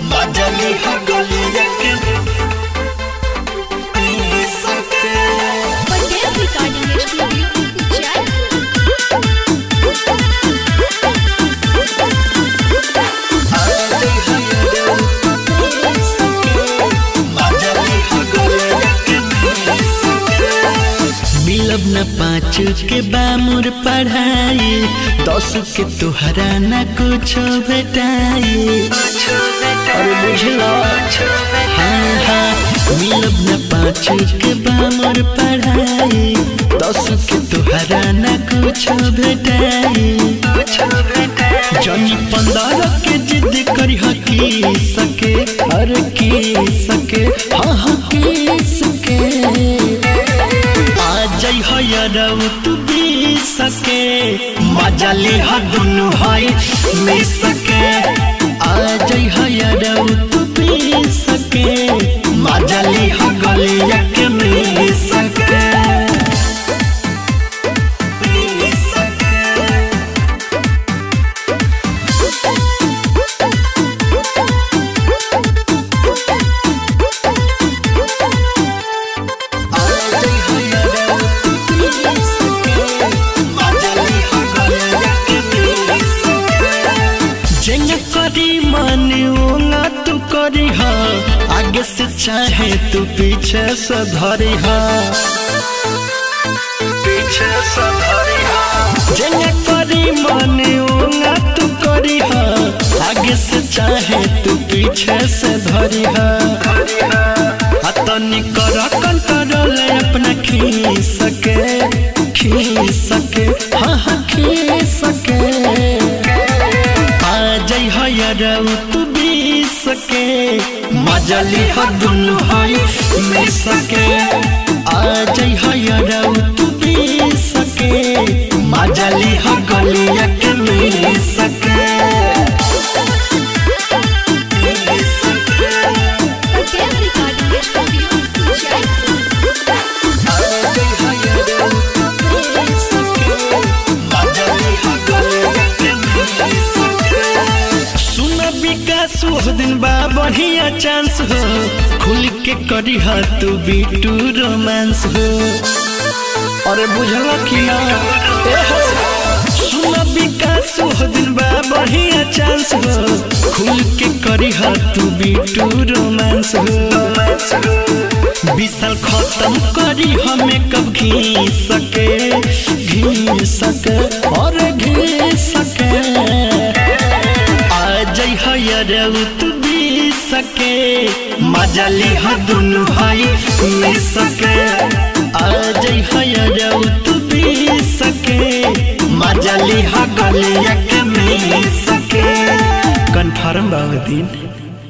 मजली हो गलिया के पी सके पटेल रिकॉर्डिंग स्टूडियो जयपुर मिलब न पाँच के बामुर पढ़ाई दस के तुहरा न कुछ भेटाई अरे बुझलो हाँ हाँ मिलब न पाँच के बामुर पढ़ाई दस के तुहरा न कुछ भेटाई जनी पंद्रह के जिद करी हकी सके हर की सके हाँ हाँ की सके आ जाइ हो यारव तू भी सके मजा ले हा दुनु हाय में सके आ जाइ हो यारव तू भी सके मजा ले हा गलिया के में सके में सके जेंगा करी माने ओंगा तू करी हा आगे से चाहे तू पीछे से धरी हा पीछे से धरी हा जेंगा करी माने ओंगा तू करी हा आगे से चाहे तू पीछे से धरी हा हतनी कर कंट्रोल अपना खी सके खी सके हाँ हाँ खी सके आ जाइ हो यारव तू भी सके मजा ली हो दुनु हाय में सके आ जाइ हो यारव तू भी सके मजा ली हो गलिया के में सके में सके पटेल रिकॉर्डिंग स्टूडियो जयपुर सुन विकास वो दिन बा बढ़िया चांस हो खुल के करी हा तू बीटू रोमांस हो अरे बुझल कि ना ए हो सुन विकास वो दिन बा बढ़िया चांस हो खुल के करी हा तू बीटू रोमांस हो विशाल खत्म करी हमें कब घी सके घी सके और घी सके आ जाइ हो यारव तू भी सके मजा ली हो दुनु भाई में सके आ जाइ हो यारव तू भी सके मजा ली हो गलिया के में सके कन्फर्म बाबू दिन